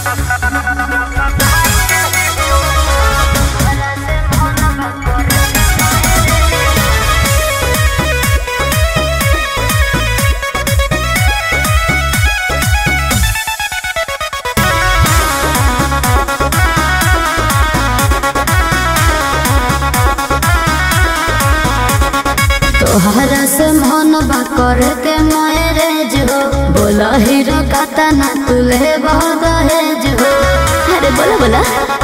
तोहरा से मन बा करे के मैरेज हो बोला हीरो काता ना तुले बहुत दहेज हो अरे बोला बोला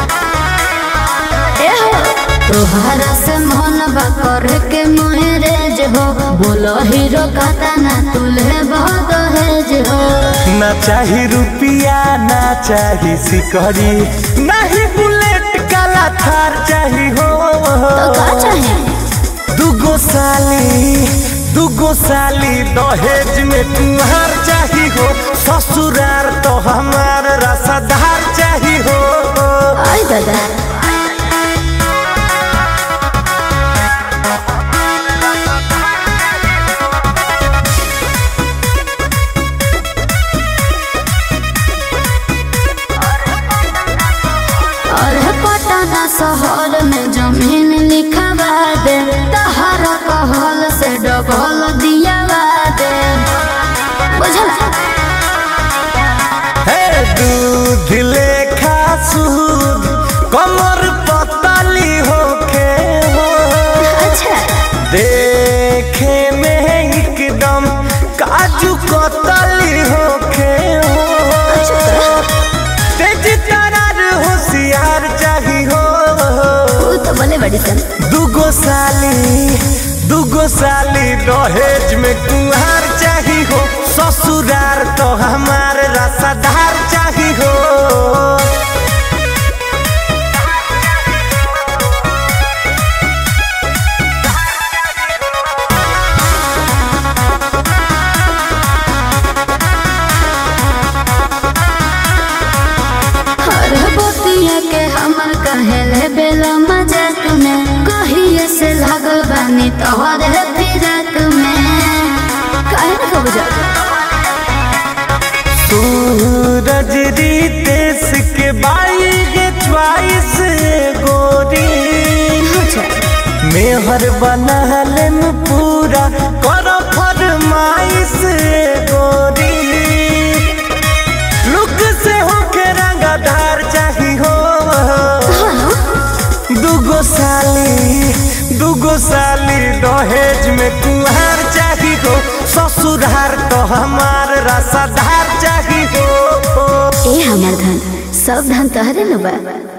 ए हो तोहरा से मन बा करे के मैरेज हो बोला हीरो काता ना तुले बहुत दहेज हो ना चाही रुपिया ना चाही सिकरी नहीं बुलेट काला थार चाही हो तो का चाहे दुगो साली दुगो साली दहेज में तुम्हार चाही हो ससुरार तो हमार रसदार चाही हो आई दादा और पटना शहर में जमीन लिखवा दे तहरा कहल से डबल दियावा दे बुझला हे दूध लेखा सूद कमर पतली होके हो अच्छा देखे में एकदम काजू कतली होके हो तेज तरार होशियार चाही हो तू तो बोले बड़ी सन दुगो साली दुगो साली दहेज में कुहार चाही हो ससुरार तो हमार रसदार चाही हो हर बोतिया के हमर कहेले बेला मजाक में कहिए से लागल बानी तोहरे फिरक में काहे ना खबर जा सूरज रितेश के बाई के च्वाइस गोरी अच्छा मेहर बनहले में पूरा कर फरमाइश गोरी लुक से होके रंगदार चाही हो दुगो साली दुगो साली दहेज में कुहार चाही हो ससुरार तो हमार रसदार चाही हो ए हमर धन सब धन तहरे न बा